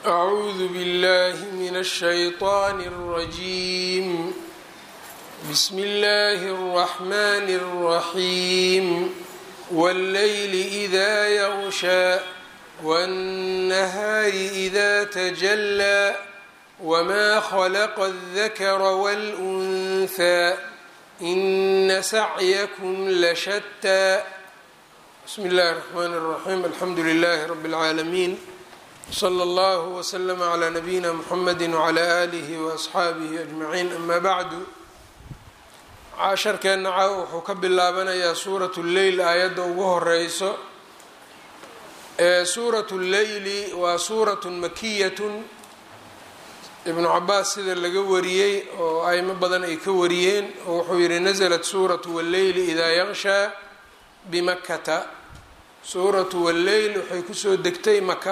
أعوذ بالله من الشيطان الرجيم بسم الله الرحمن الرحيم والليل إذا يغشى والنهار إذا تجلى وما خلق الذكر والأنثى إن سعيكم لشتى بسم الله الرحمن الرحيم الحمد لله رب العالمين slى اllه وslm عlى نabiyina mxamedi وعlى آlih وأصxaabihi أجmaعiin ama bعdu casharkeenna caaw wuxuu ka bilaabanayaa suuraة اleyl aayadda ugu horeyso ee suuraة اleyli waa suuraة makiyaة ibnu cabaas sida laga wariyey oo aymo badan ay ka wariyeen oo wuxuu yihi naزlat suuraة wاleyli إida yغshى bmakata suuraة wاleyl waxay kusoo degtay maka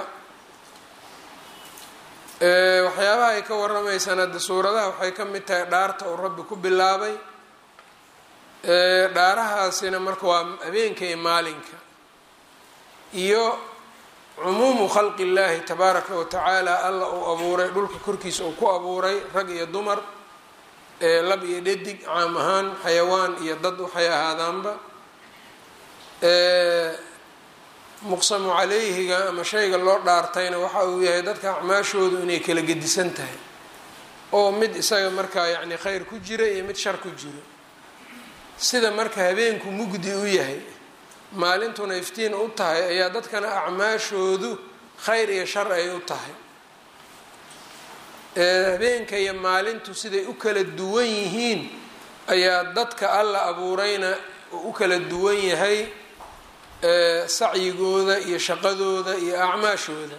waxyaabaha ay ka waramaysaan hadda suuradaha waxay ka mid tahay dhaarta uu rabbi ku bilaabay dhaarahaasina marka waa habeenka iyo maalinka iyo cumuumu khalqi illaahi tabaaraka wa tacaala alla uu abuuray dhulka korkiisa uu ku abuuray rag iyo dumar lab iyo dhadig caam ahaan xayawaan iyo dad waxay ahaadaanba muqsamu calayhiga ama shayga loo dhaartayna waxa uu yahay dadka acmaashoodu inay kala gedisan tahay oo mid isaga markaa yacni khayr ku jira iyo mid shar ku jiro sida marka habeenku mugdi u yahay maalintuna iftiin u tahay ayaa dadkana acmaashoodu khayr iyo shar ay u tahay habeenka iyo maalintu siday u kala duwan yihiin ayaa dadka alla abuurayna u kala duwan yahay sacyigooda iyo shaqadooda iyo acmaashooda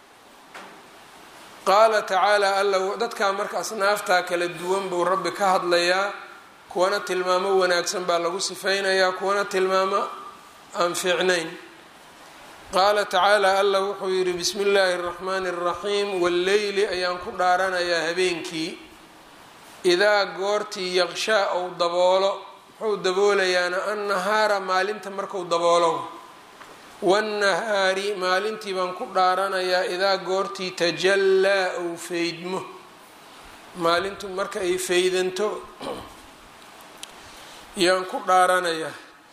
qaala tacaala alla dadkaa marka asnaaftaa kala duwan buu rabbi ka hadlayaa kuwana tilmaamo wanaagsan baa lagu sifeynayaa kuwana tilmaamo aan fiicnayn qaala tacaala alla wuxuu yidhi bismi illaahi araxmaani araxiim walleyli ayaan ku dhaaranayaa habeenkii idaa goortii yaqshaa ou daboolo muxuu daboolayaana annahaara maalinta marku daboolo wannahaari maalintii baan ku dhaaranayaa idaa goortii tajallaa ou feydmo maalintu marka ay feydanto yaan ku dhaaranayaa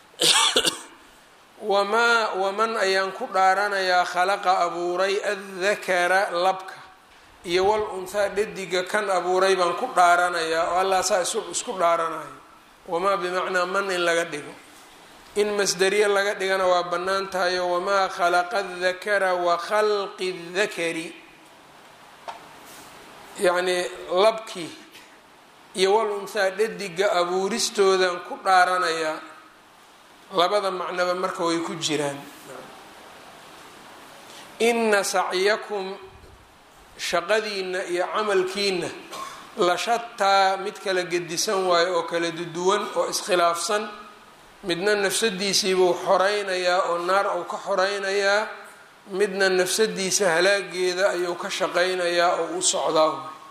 wamaa waman ayaan ku dhaaranayaa khalaqa abuuray addakara labka iyo wal unhaa dhadiga kan abuuray baan ku dhaaranayaa oo allah saa isku dhaaranayo wamaa bimacnaa man in laga dhigo in masderiye laga dhigana waa bannaan tahayo wamaa khalaqa adakara wa khalqi dakari yacnii labkii iyo wal unhaa dhadiga abuuristoodan ku dhaaranayaa labada macnoba marka way ku jiraan ina sacyakum shaqadiina iyo camalkiina la shataa mid kala gedisan waayo oo kala duduwan oo iskhilaafsan midna nafsadiisiibuu xoreynayaa oo naar uu ka xoreynayaa midna nafsadiisa halaageeda ayuu ka shaqeynayaa oo u socdaa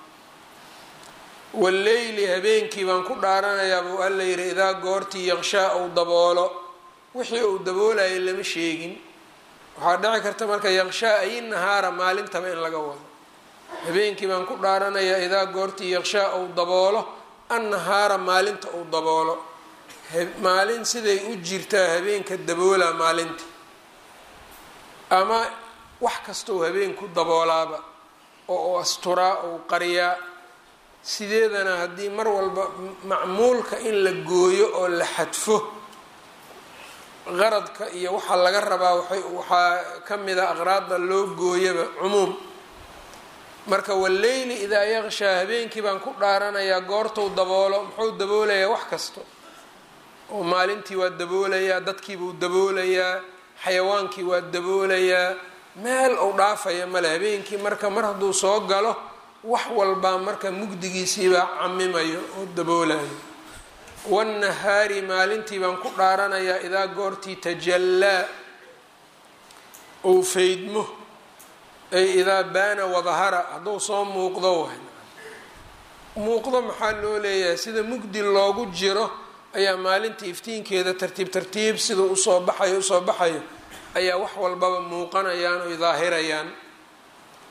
walleyli habeenkii baan ku dhaaranayaa buu alla yidhi idaa goortii yaqshaa uu daboolo wixii uu daboolayay lama sheegin waxaa dhici karta marka yaqshaa ay nahaara maalintaba in laga wado habeenkii baan ku dhaaranayaa idaa goortii yaqshaa uu daboolo annahaara maalinta uu daboolo maalin siday u jirtaa habeenka daboolaa maalinta ama wax kastau habeenku daboolaaba oo u asturaa ou qariyaa sideedana haddii mar walba macmuulka in la gooyo oo la xadfo qaradka iyo waxaa laga rabaa waxaa ka mida aqraadda loo gooyaba cumuum marka walleyli idaa yaqshaa habeenkii baan ku dhaaranayaa goortuu daboolo muxuu daboolayaa wax kasta oo maalintii waa daboolayaa dadkiibuu daboolayaa xayawaankii waa daboolayaa meel uu dhaafaya male habeenkii marka mar hadduu soo galo wax walbaa marka mugdigiisiibaa camimayo oo daboolayo wannahaari maalintii baan ku dhaaranayaa idaa goortii tajallaa ou feydmo ay idaa baana wadahara hadduu soo muuqdo waay muuqdo maxaa loo leeyahay sida mugdi loogu jiro ayaa maalinta iftiinkeeda tartiib tartiib siduu usoo baxayo usoo baxayo ayaa wax walbaba muuqanayaan oy daahirayaan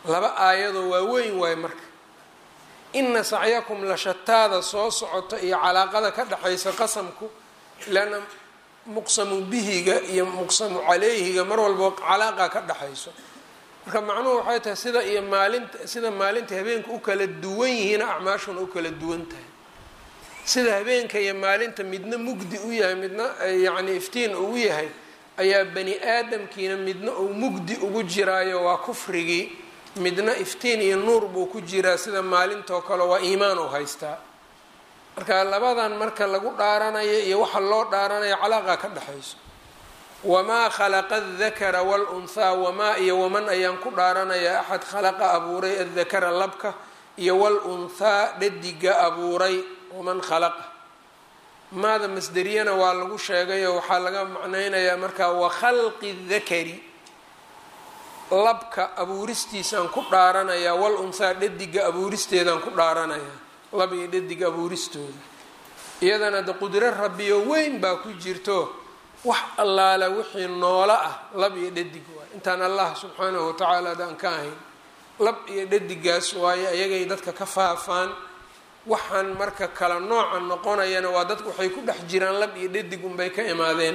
laba aayadoo waaweyn waayo marka ina sacyakum la shataada soo socota iyo calaaqada ka dhexaysa qasamku leanna muqsamu bihiga iyo muqsamu caleyhiga mar walba calaaqa ka dhexayso marka macnuhu waxay tahay sida iyo maalinta sida maalinta habeenka u kala duwan yihiina acmaashuna u kala duwan tahay sida habeenka iyo maalinta midna mugdi u yahay midna yacni iftiin ugu yahay ayaa bani aadamkiina midna uu mugdi ugu jiraayo waa kufrigii midna iftiin iyo nuur buu ku jiraa sida maalintoo kale waa iimaan u haystaa marka labadan marka lagu dhaaranayo iyo waxa loo dhaaranayo calaaqa ka dhexayso wamaa khalaqa adakara walunhaa wamaa iyo waman ayaan ku dhaaranayaa axad khalaqa abuuray adakara labka iyo walunhaa dhadiga abuuray waman khalaqa maada masderiyana waa lagu sheegayoo waxaa laga macnaynayaa markaa wakhalqi dakari labka abuuristiisaan ku dhaaranayaa wal unhaa dhadiga abuuristeedaan ku dhaaranayaa lab iyo dhadiga abuuristooda iyadana de qudro rabbiyo weyn baa ku jirto wax allaala wixii noolo ah lab iyo dhadig waay intaan allah subxaanahu watacaala adaan ka ahayn lab iyo dhadigaas waayo ayagay dadka ka faafaan waxaan marka kala nooca noqonayana waa dadku waxay ku dhex jiraan lab iyo dhadig unbay ka imaadeen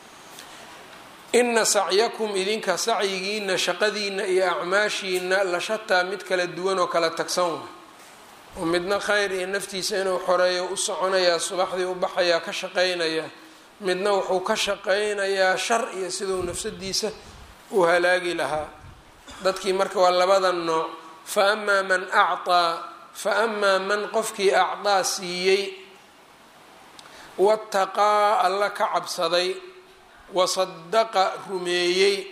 ina sacyakum idinka sacyigiina shaqadiina iyo acmaashiina la shataa mid kala duwan oo kala tagsan wa oo midna khayr iyo naftiisa inuu xoreeyo u soconayaa subaxdii u baxayaa ka shaqaynayaa midna wuxuu ka shaqaynayaa shar iyo siduu nafsadiisa u halaagi lahaa dadkii marka waa labada nooc fa amaa man acطaa fa amaa man qofkii acdaa siiyey wataqaa alla ka cabsaday wasadaqa rumeeyey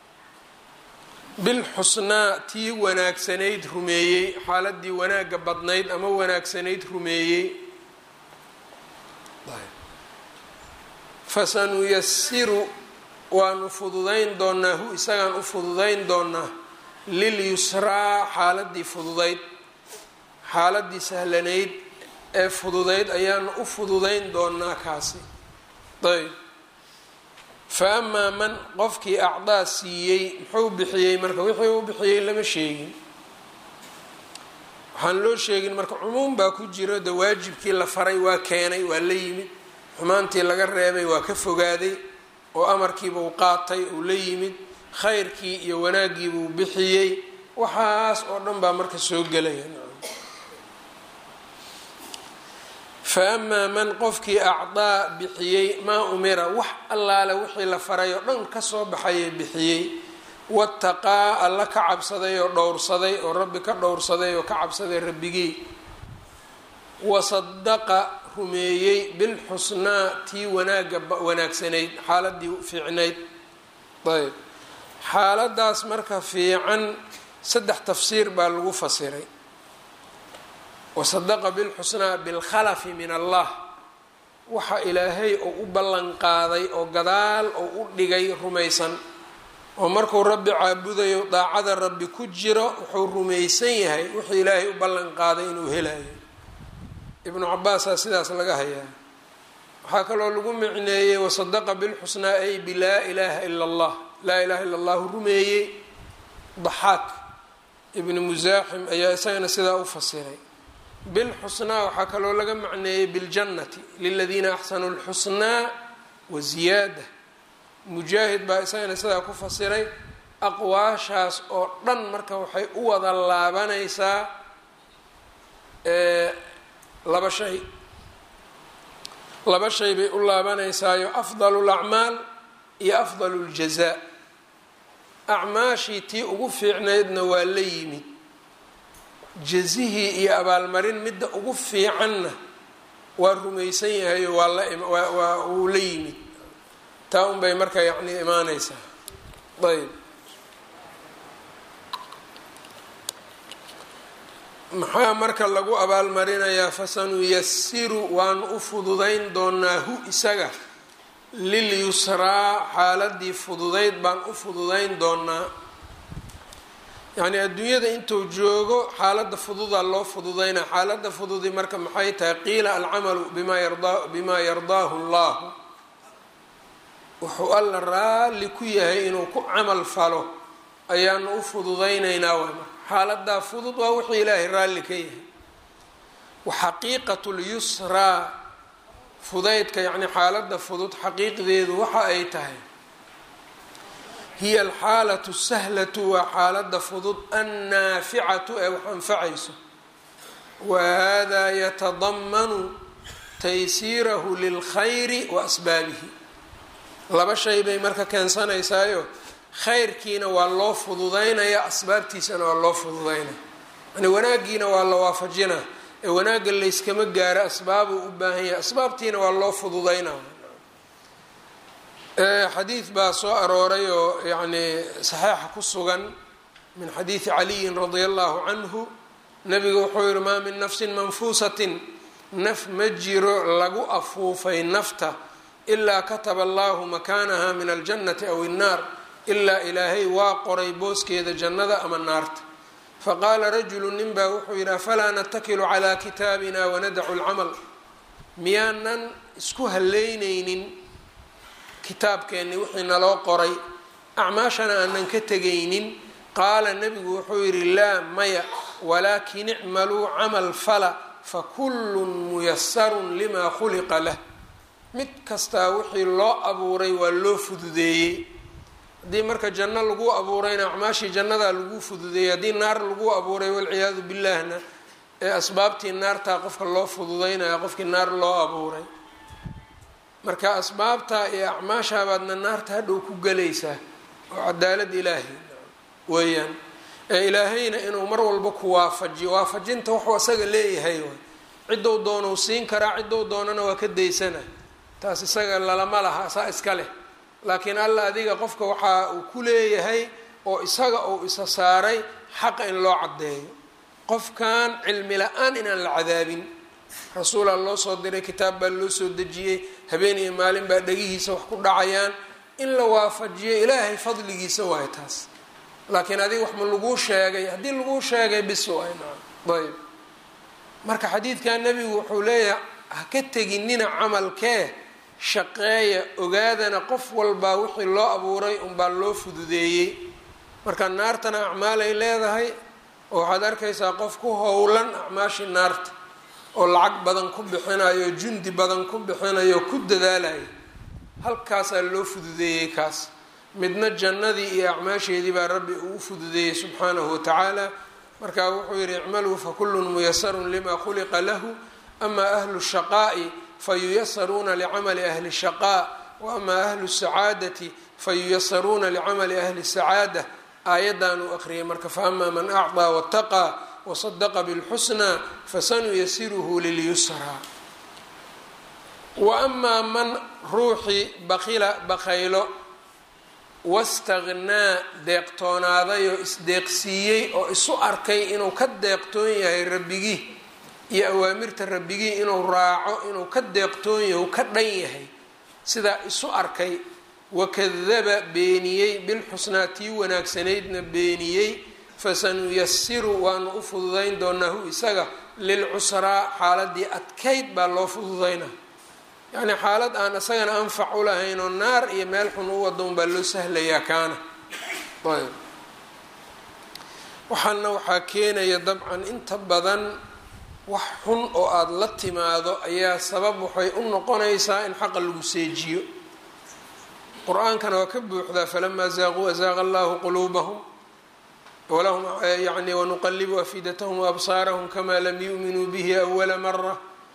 bilxusnaa tii wanaagsanayd rumeeyey xaaladii wanaagga badnayd ama wanaagsanayd rumeeyey fasanuyasiru waanu fududayn doonaa hu isagaan u fududayn doonaa lilyusraa xaaladii fududayd xaaladii sahlanayd ee fududayd ayaanu u fududayn doonaa kaasi ayb fa amaa man qofkii acdaa siiyey muxuu bixiyey marka wixii uu bixiyey lama sheegin waxaan loo sheegin marka cumuum baa ku jiro de waajibkii la faray waa keenay waa la yimid xumaantii laga reebay waa ka fogaaday oo amarkiibuu qaatay uu la yimid khayrkii iyo wanaaggiibuu bixiyey waxaas oo dhan baa marka soo gelaya fa amaa man qofkii acdaa bixiyey maa umira wax allaale wixii la faray oo dhan kasoo baxayee bixiyey wataqaa alla ka cabsaday oo dhowrsaday oo rabbi ka dhowrsaday oo ka cabsaday rabbigii wasadaqa rumeeyey bilxusnaa tii wanaagga wanaagsanayd xaaladii fiicnayd ayb xaaladaas marka fiican saddex tafsiir baa lagu fasiray wasadaqa bilxusnaa bilkhalafi min allah waxa ilaahay oo u ballan qaaday oo gadaal oo u dhigay rumaysan oo markuu rabbi caabudayo daacada rabbi ku jiro wuxuu rumaysan yahay wuxuu ilaahay u ballan qaaday inuu helayo ibnu cabaasaa sidaas laga hayaa waxaa kaloo lagu micneeyey wasadaqa bilxusnaa ay bilaa ilaaha ila allah laa ilaha illa allahu rumeeyey daxaak ibni musaaxim ayaa isagana sidaa u fasiray bilxusnaa waxaa kaloo laga macneeyey biljannati liladiina axsanuu lxusnaa wa ziyaada mujaahid baa isagana sidaa ku fasiray aqwaashaas oo dhan marka waxay u wada laabanaysaa laba shay laba shay bay u laabanaysaayo afdalu lacmaal iyo afdalu ljazaa acmaashii tii ugu fiicnaydna waa la yimid jazihii iyo abaalmarin midda ugu fiicanna waa rumaysan yahayo waa lawaa uu la yimid taa un bay marka yacni imaaneysaa ayb maxaa marka lagu abaalmarinayaa fasanuyasiru waanu u fududayn doonaa hu isaga lilyusraa xaaladii fududayd baan u fududayn doonaa yacnii adduunyada intuu joogo xaaladda fududaa loo fududaynaa xaaladda fududi marka maxay tahay qiila alcamalu bimaa yardaa bimaa yardaahu allahu wuxuu alla raalli ku yahay inuu ku camal falo ayaanu u fududaynaynaa waay marka xaaladaa fudud waa wixii ilaahay raalli ka yahay wa xaqiiqatu lyusraa fudaydka yacni xaaladda fudud xaqiiqdeedu waxa ay tahay hiya alxaalatu sahlatu waa xaaladda fudud annaaficatu ee wax anfacayso wa hada yatadamanu taysiirahu lilkhayri wa asbaabihi laba shay bay marka keensanaysaayo khayrkiina waa loo fududaynaya asbaabtiisana waa loo fududaynaya yani wanaaggiina waa la waafajinaa ee wanaagga layskama gaaro asbaabuu u baahan yahay asbaabtiina waa loo fududaynaa xadiid baa soo arooray oo yacni saxeixa ku sugan min xadiidi caliyin radia allahu canhu nabigu wuxuu yihi maa min nafsin manfuusatin naf ma jiro lagu afuufay nafta ilaa kataba allahu makaanaha min aljannati aw innaar ilaa ilaahay waa qoray booskeeda jannada ama naarta faqaala rajulu nin baa wuxuu yidhi afalaa natakilu calaa kitaabina wanadacu lcamal miyaanan isku haleynaynin kitaabkeenni wixii naloo qoray acmaashana aanan ka tegaynin qaala nebigu wuxuu yidhi laa maya walaakin icmaluu camal fala fakullun muyasarun limaa khuliqa lah mid kastaa wixii loo abuuray waa loo fududeeyey haddii marka janno lagu abuurayna acmaashii jannadaa lagu fududeeyey haddii naar lagu abuuray walciyaadu billaahna ee asbaabtii naartaa qofka loo fududeynaya qofkii naar loo abuuray marka asbaabtaa iyo acmaashaabaadna naarta hadhow ku gelaysaa oo cadaalad ilaahi weeyaan ee ilaahayna inuu mar walba ku waafajiyo waafajinta waxuu asaga leeyahay waay ciddou doonau siin karaa ciddou doonana waa ka daysana taas isaga lalama laha saa iska leh laakiin alla adiga qofka waxa uu ku leeyahay oo isaga uu isa saaray xaqa in loo caddeeyo qofkan cilmi la-aan inaan la cadaabin rasuulaa loo soo diray kitaab baa loo soo dejiyey habeen iyo maalin baa dhegihiisa wax ku dhacayaan in la waafajiyo ilaahay fadligiisa waay taas laakiin adiga wax ma laguu sheegay haddii laguu sheegay bis waay naam ayb marka xadiidkan nebigu wuxuu leeyahay ha ka teginina camalkee shaqeeya ogaadana qof walbaa wixii loo abuuray unbaa loo fududeeyey marka naartana acmaalay leedahay oo waxaad arkaysaa qof ku howlan acmaashii naarta oo lacag badan ku bixinayo jundi badan ku bixinayo ku dadaalayo halkaasaa loo fududeeyey kaas midna jannadii iyo acmaasheedii baa rabbi uu u fududeeyey subxaanahu watacaala markaa wuxuu yihi icmaluu fakullun muyasarun lima khuliqa lahu ama ahlu shaqaa'i fayuyasaruuna licamali ahli shaqaa wa ama ahlu sacaadati fayuyasaruuna licamali ahli sacaada aayaddan uu aqriyay marka faama man acطaa wataqaa wasadaqa bilxusnaa fasanuyasiruhu lilyusraa wa amaa man ruuxii bakila bakaylo wastagnaa deeqtoonaaday oo isdeeqsiiyey oo isu arkay inuu ka deeqtoon yahay rabbigii iyo awaamirta rabbigii inuu raaco inuu ka deeqtoon yahay u ka dhan yahay sidaa isu arkay wakadaba beeniyey bilxusnaa tii wanaagsanaydna beeniyey fasanuyasiru waanu u fududayn doonaa hu isaga lilcusraa xaaladii adkayd baa loo fududaynaa yacni xaalad aan isagana anfac u lahayn oo naar iyo meel xun u wada un baa loo sahlayaa kaana ayb waxaana waxaa keenaya dabcan inta badan wax xun oo aada la timaado ayaa sabab waxay u noqonaysaa in xaqa lagu seejiyo qur-aankana waa ka buuxdaa falamaa zaaquu azaaqa allahu quluubahum walahum yani wanuqalibu afidatahum waabsaarahum kamaa lam yu'minuu bihi awala mara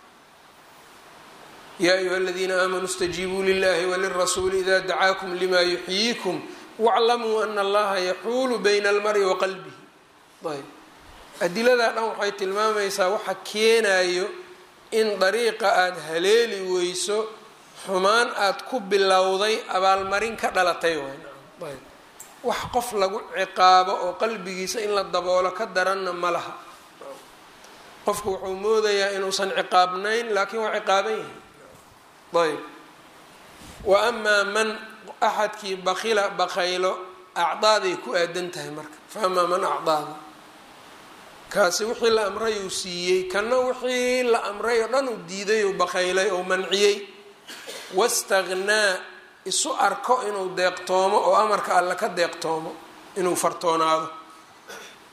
ya ayuha aladiina aamanuu اstajiibuu lilahi walirasuuli ida dacaakum lima yuxyiikum wاclamuu ana allaha yaxuulu bayna almari wa qalbihi ayb adiladaa dhan waxay tilmaamaysaa waxa keenayo in dariiqa aada haleeli weyso xumaan aada ku bilowday abaalmarin ka dhalatay ayb wax qof lagu ciqaabo oo qalbigiisa in la daboolo ka daranna ma laha qofku wuxuu moodayaa inuusan ciqaabnayn laakiin waa ciqaaban yahay ayb wa amaa man axadkii bakila bakaylo acdaaday ku aadan tahay marka fa amaa man acdaada kaasi wixii la amray uu siiyey kana wixii la amray oo dhan uu diiday uu bakaylay oo manciyey wastagnaa isu arko inuu deeqtoomo oo amarka alle ka deeqtoomo inuu fartoonaado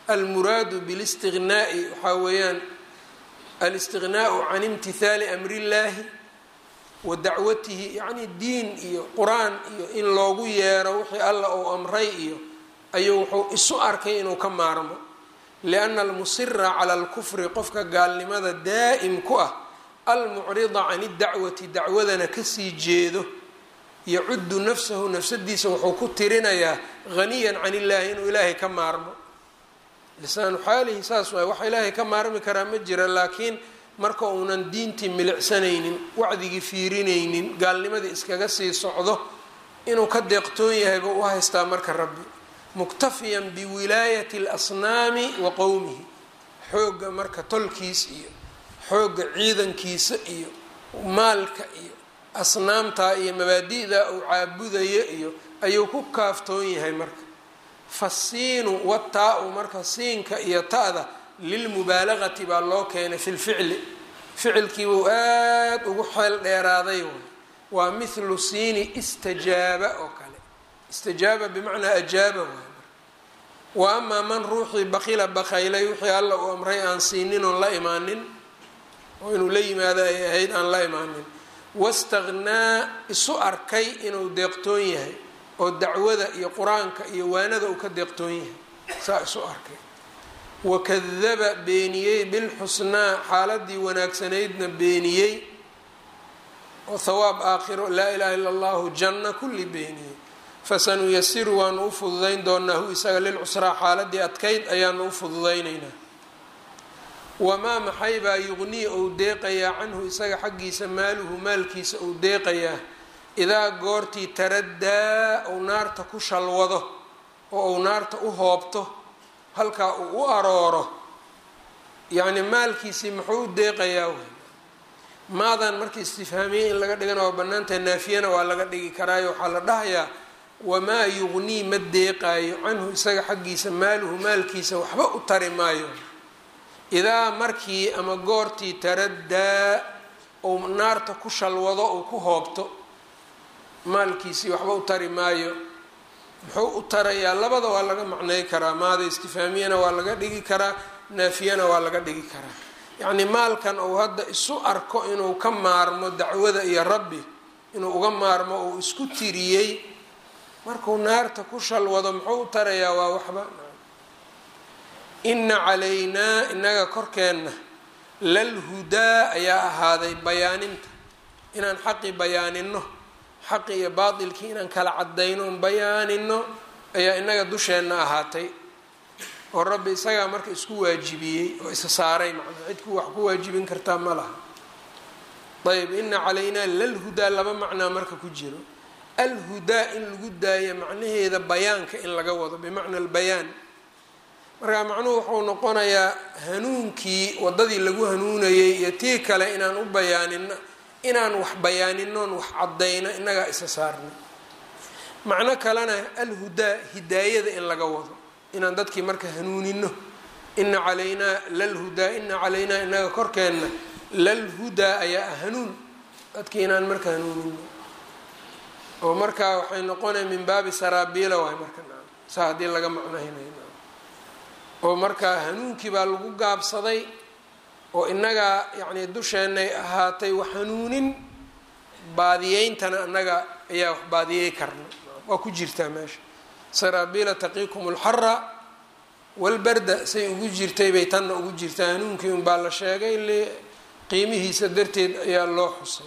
almuraadu bilistiqnaa'i waxaa weeyaan alistiqnaau can imtihaali amri illaahi wa dacwatihi yacni diin iyo qur-aan iyo in loogu yeero wixii alla uu amray iyo ayuu wuxuu isu arkay inuu ka maarmo lianna almusira cala alkufri qofka gaalnimada daa'im ku ah almucrida can idacwati dacwadana kasii jeedo yacuddu nafsahu nafsadiisa wuxuu ku tirinayaa haniyan can illaahi inuu ilaahay ka maarmo lisaanu xaalihi saas waay wax ilaahay ka maarmi karaa ma jira laakiin marka uunan diintii milicsanaynin wacdigii fiirinaynin gaalnimadii iskaga sii socdo inuu ka deeqtoon yahay buu u haystaa marka rabbi muktafiyan biwilaayati alasnaami wa qowmihi xoogga marka tolkiis iyo xoogga ciidankiisa iyo maalka iyo asnaamtaa iyo mabaadi'da uu caabudayo iyo ayuu ku kaaftoon yahay marka fasiinu wataa-u marka siinka iyo ta-da lilmubaalagati baa loo keenay fi lficli ficilkiibuu aada ugu xeel dheeraaday way waa mithlu siini istajaaba oo kale istajaaba bimacnaa ajaaba waay wa amaa man ruuxii bakila bakaylay wixii alla uu amray aan siinin oon la imaanin oo inuu la yimaado ay ahayd aan la imaanin wastakhnaa isu arkay inuu deeqtoon yahay oo dacwada iyo qur-aanka iyo waanada uu ka deeqtoon yahay saa isu arkay wakadaba beeniyey bilxusnaa xaaladii wanaagsanaydna beeniyey oo thawaab aakhiro laa ilaha illa allahu janna kulli beeniyey fasanuyasiru waanu u fududayn doonaa hu isaga lilcusraa xaaladii adkayd ayaanu u fududaynaynaa wamaa maxay baa yuqnii ou deeqayaa canhu isaga xaggiisa maaluhu maalkiisa ou deeqayaa idaa goortii taraddaa ou naarta ku shalwado oo ou naarta u hoobto halkaa uu u arooro yacni maalkiisii muxuu u deeqayaa wey maadan marka istifhaamiye in laga dhigana waa bannaantahay naafiyana waa laga dhigi karaayo waxaa la dhahayaa wamaa yuqnii ma deeqaayo canhu isaga xaggiisa maaluhu maalkiisa waxba u tari maayo idaa markii ama goortii taraddaa ou naarta ku shalwado ou ku hoobto maalkiisii waxba u tari maayo muxuu u tarayaa labada waa laga macnay karaa maada istifaamiyana waa laga dhigi karaa naafiyana waa laga dhigi karaa yacnii maalkan uu hadda isu arko inuu ka maarmo dacwada iyo rabbi inuu uga maarmo uu isku tiriyey markuu naarta ku shalwado muxuu u tarayaa waa waxba ina calaynaa inaga korkeenna lalhudaa ayaa ahaaday bayaaninta inaan xaqi bayaanino xaqi iyo baatilkii inaan kala cadayno on bayaanino ayaa inaga dusheenna ahaatay oo rabbi isagaa marka isku waajibiyey oo isa saaray macnaa cidku wax ku waajibin kartaa ma laha ayb ina calaynaa lalhudaa laba macnaa marka ku jiro alhudaa in lagu daayo macnaheeda bayaanka in laga wado bimacna albayaan markaa macnuhu wuxuu noqonayaa hanuunkii waddadii lagu hanuunayay iyo tii kale inaan u bayaanino inaan wax bayaaninoon wax caddayno innagaa isa saarno macno kalena alhudaa hidaayada in laga wado inaan dadkii marka hanuunino ina calaynaa lalhudaa ina calaynaa inaga korkeenna lalhudaa ayaa hanuun dadkii inaan marka hanuunino oo markaa waxay noqonaya min baabi saraabiila waay marka saa haddii laga macnahinayo oo markaa hanuunkii baa lagu gaabsaday oo innagaa yacnii dusheenay ahaatay wax hanuunin baadiyeyntana annaga ayaa wax baadiyey karna waa ku jirtaa meesha saraabiila taqiikum alxara walbarda say ugu jirtay bay tanna ugu jirtaa hanuunkii unbaa la sheegay le qiimihiisa darteed ayaa loo xusay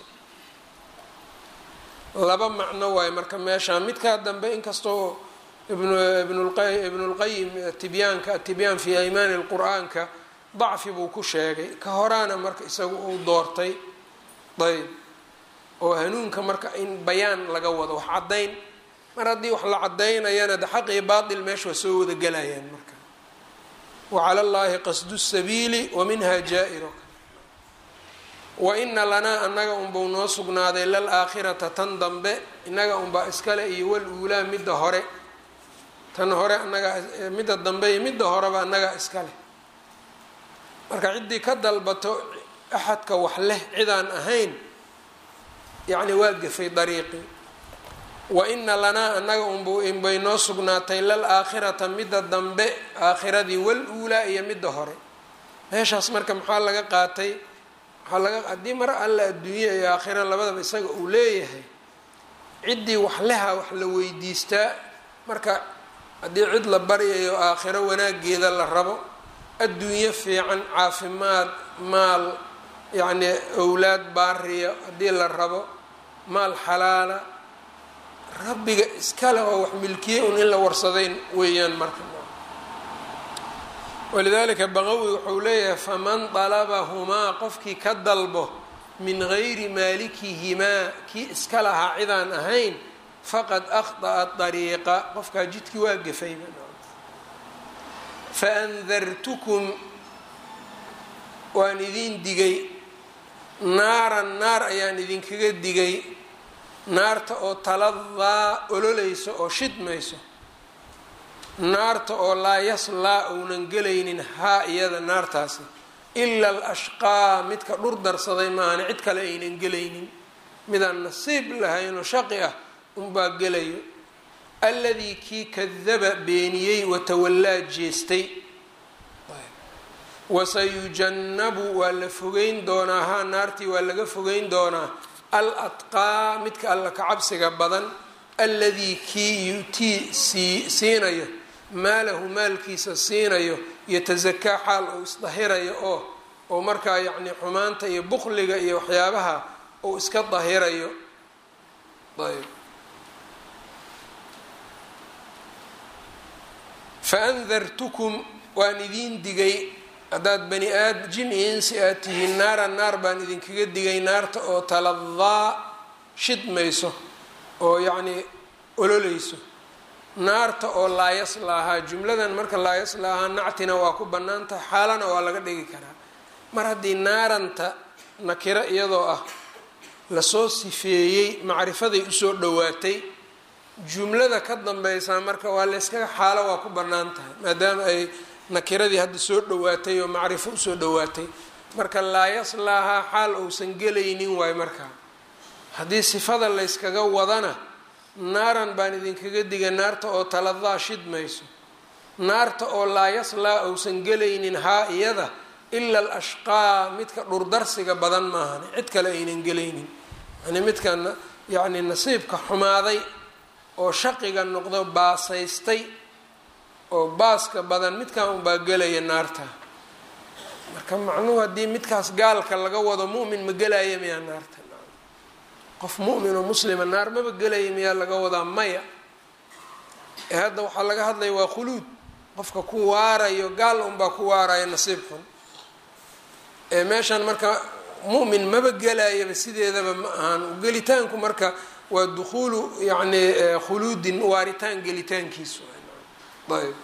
laba macno waayo marka meesha midkaa dambe inkastoo ibnulqayim tibyaanka atibyaan fi aymaani lqur-aanka dacfi buu ku sheegay ka horaana marka isagu uu doortay ayb oo hanuunka marka in bayaan laga wado wax caddayn mar haddii wax la cadaynayana de xaq iyo baatil meesha waa soo wada gelayaan marka wacala llaahi qasdu sabiili wa minha jaa-iro wa ina lanaa annaga unbau noo sugnaaday lal aakhirata tan dambe innaga unbaa iskale iyo wal uulaa midda hore tan hore annagaa midda dambe iyo midda horeba annagaa iska leh marka ciddii ka dalbato axadka wax leh cidaan ahayn yacni waa gafay dariiqii wa ina lanaa annaga unbay noo sugnaatay lal aakhirata midda dambe aakhiradii wal uulaa iyo midda hore meeshaas marka maxaa laga qaatay waxaa laga haddii mar alla adduunya iyo aakhira labadaba isaga uu leeyahay ciddii wax leha wax la weydiistaa marka haddii cid la baryayo aakhiro wanaageeda la rabo adduunyo fiican caafimaad maal yacnii owlaad baariya haddii la rabo maal xalaala rabbiga iskale oo wax milkiye un in la warsadayn weeyaan marka walidaalika baqawi wuxuu leeyahay faman dalabahumaa qofkii ka dalbo min gayri maalikihimaa kii iska lahaa cidaan ahayn faqad akhطa'a dariiqa qofkaa jidkii waa gafayba faandartukum waan idin digay naaran naar ayaan idinkaga digay naarta oo taladaa ololayso oo shidmayso naarta oo laa yaslaa uunan gelaynin haa iyada naartaasi ila alashqaa midka dhur darsaday maahane cid kale aynan gelaynin midaan nasiib lahaynoo shaqi ah unbaa gelayo alladii kii kadaba beeniyey watawallaa jeestay wasayujannabu waa la fogeyn doonaa haa naartii waa laga fogeyn doonaa al atqaa midka alla ka cabsiga badan alladii kii yutii sii siinayo maalahu maalkiisa siinayo yatasakaa xaal uu isdahirayo oo oo markaa yacni xumaanta iyo bukliga iyo waxyaabaha uu iska dahirayo ayb faandartukum waan idiin digay haddaad bani aad jin iyo insi aad tihiin naaran naar baan idinkaga digay naarta oo taladaa shidmayso oo yacnii ololeyso naarta oo laayaslaahaa jumladan marka laayaslaahaa nactina waa ku bannaan tahay xaalana waa laga dhigi karaa mar haddii naaranta nakiro iyadoo ah lasoo sifeeyey macrifaday usoo dhowaatay jumlada ka dambaysaa marka waa layskaga xaalo waa ku bannaan tahay maadaama ay nakiradii hadda soo dhowaatay oo macrifo usoo dhowaatay marka laa yaslaahaa xaal uusan gelaynin waayo markaa haddii sifada layskaga wadana naaran baan idinkaga digay naarta oo taladaa shidmayso naarta oo laa yaslaa uusan gelaynin haa iyada ila al ashqaa midka dhurdarsiga badan maahane cid kale aynan gelaynin yani midka yacni nasiibka xumaaday oo shaqiga noqdo baasaystay oo baaska badan midkan unbaa gelaya naarta marka macnuhu haddii midkaas gaalka laga wado mu'min ma gelaya miyaa naarta qof mu'min oo muslima naar maba gelaya miyaa laga wadaa maya ee hadda waxaa laga hadlaya waa khuluud qofka ku waarayo gaal unbaa ku waaraya nasiib xun ee meeshan marka mu'min maba gelayaba sideedaba ma ahan gelitaanku marka waa dukhuulu yacni khuluudin waaritaan gelitaankiisu ayb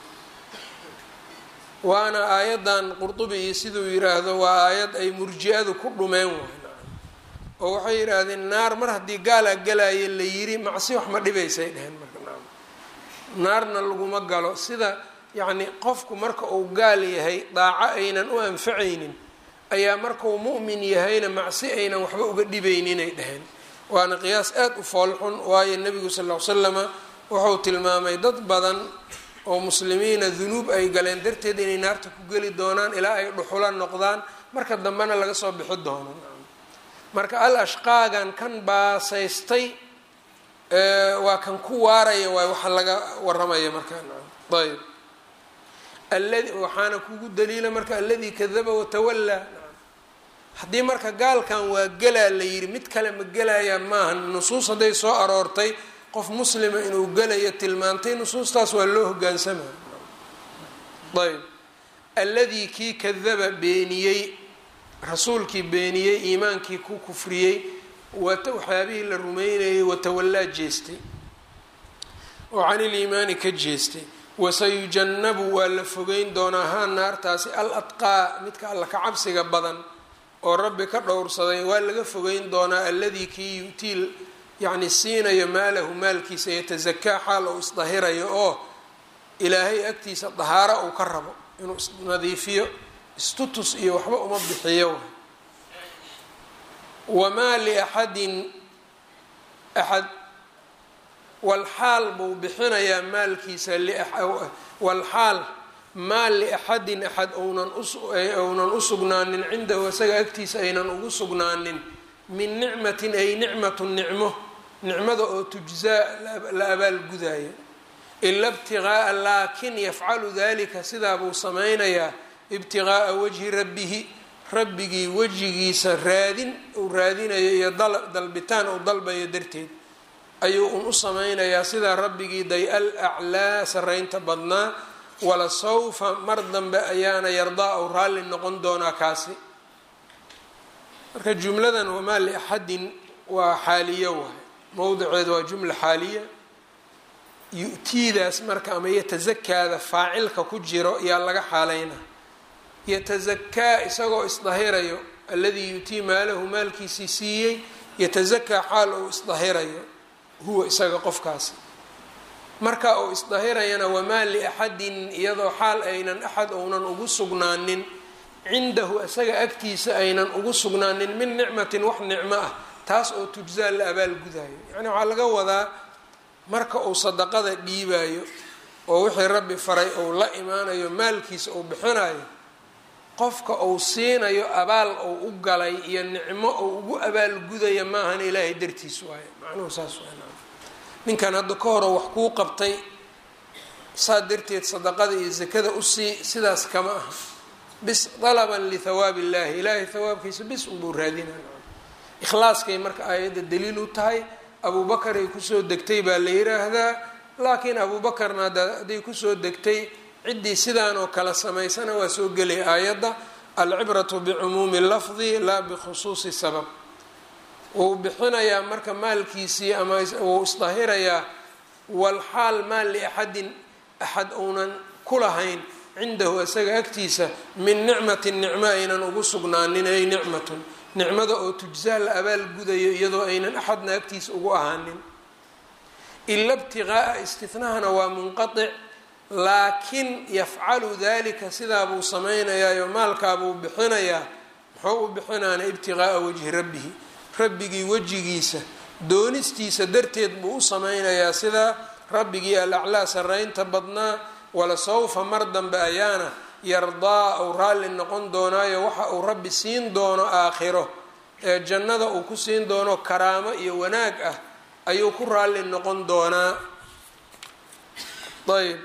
waana aayaddan qurdubi iyo siduu yiraahdo waa aayad ay murji-adu ku dhumeen waay oo waxay yidhaahdeen naar mar haddii gaalaa galaayo la yiri macsi wax ma dhibaysay dheheen marka naarna laguma galo sida yacni qofku marka uu gaal yahay daaco aynan u anfacaynin ayaa markuu mu'min yahayna macsi aynan waxba uga dhibayninay dheheen waana qiyaas aada u foolxun waayo nebigu sal ll ly slama wuxuu tilmaamay dad badan oo muslimiina dunuub ay galeen darteed inay naarta ku geli doonaan ilaa ay dhuxula noqdaan marka dambena laga soo bixi doono marka al ashqaagan kan baasaystay waa kan ku waaraya waay waxa laga waramaya markaa ayb aladi waxaana kugu daliila marka alladii kadaba watawallaa haddii marka gaalkan waa gelaa la yidhi mid kale ma gelayaa maaha nusuus hadday soo aroortay qof muslima inuu gelayo tilmaantay nusuustaas waa loo hogaansamaya ayb alladii kii kadaba beeniyey rasuulkii beeniyey iimaankii ku kufriyey waxyaabihii la rumeynayay watawallaa jeestay oo can iliimaani ka jeestay wasayujannabu waa la fogeyn doonaa haa naartaasi al adqaa midka alla ka cabsiga badan oo rabbi ka dhowrsaday waa laga fogeyn doonaa alladii kii yu'tii yacni siinayo maalahu maalkiisa yatasakaa xaal uu isdahirayo oo ilaahay agtiisa dahaaro uu ka rabo inuu isnadiifiyo istutus iyo waxba uma bixiyo wamaa liaxadin axad walxaal buu bixinayaa maalkiisa walxaal maal liaxadin axad ounan u sugnaanin cindahu isaga agtiisa aynan ugu sugnaanin min nicmatin ay nicmatun nicmo nicmada oo tujzaa la abaalgudayo ila ibtiqaa'a laakin yafcalu dalika sidaa buu samaynayaa ibtiqaa'a wajhi rabbihi rabbigii wejigiisa raadin uu raadinayo iyo dalbitaan uu dalbayo darteed ayuu un u samaynayaa sidaa rabbigii day al aclaa saraynta badnaa wala sawfa mar dambe ayaana yardaa ou raalli noqon doonaa kaasi marka jumladan wamaa liaxadin waa xaaliyo waay mowdiceedu waa jumla xaaliya yu-tiidaas marka ama yatasakaada faacilka ku jiro yaa laga xaalayna yatasakaa isagoo isdahirayo alladii yutii maalahu maalkiisii siiyey yatasakaa xaal ou isdahirayo huwa isaga qofkaasi marka uu isdahirayana wamaa liaxadin iyadoo xaal aynan axad ounan ugu sugnaanin cindahu isaga agtiisa aynan ugu sugnaanin min nicmatin wax nicmo ah taas oo tujzaa la abaalgudayo yacni waxaa laga wadaa marka uu sadaqada dhiibayo oo wixii rabbi faray ou la imaanayo maalkiisa uu bixinayo qofka uu siinayo abaal ou u galay iyo nicmo ou ugu abaalgudaya maahan ilaahay dartiis waayo macnuhu saas waa ninkan hadda ka horo wax kuu qabtay saa darteed sadaqada iyo sakada usii sidaas kama aha bis dalaban lithawaabi illahi ilaahay hawaabkiisa bis unbuu raadinaya ikhlaaskay marka aayadda daliil u tahay abubakaray kusoo degtay baa la yiraahdaa laakiin abuubakarna hadday kusoo degtay ciddii sidaan oo kale samaysana waa soo gelay aayadda alcibratu bicumuumi lafdi laa bikhusuusi sabab wuu bixinayaa marka maalkiisii ama wuu isdahirayaa walxaal maal liaxadin axad uunan ku lahayn cindahu isaga agtiisa min nicmatin nicmo aynan ugu sugnaanin ay nicmatun nicmada oo tujzaa la abaalgudayo iyadoo aynan axadna agtiisa ugu ahaanin ila ibtiqaa'a istinahana waa munqatic laakin yafcalu dalika sidaabuu samaynayaayoo maalkaabuu bixinayaa muxuu u bixinaana ibtiqaa'a wajhi rabbihi rabbigii wejigiisa doonistiisa darteed buu u samaynayaa sidaa rabbigii alaclaa saraynta badnaa wala sawfa mar dambe ayaana yardaa uu raalli noqon doonaayo waxa uu rabbi siin doono aakhiro ee jannada uu ku siin doono karaamo iyo wanaag ah ayuu ku raalli noqon doonaa ayb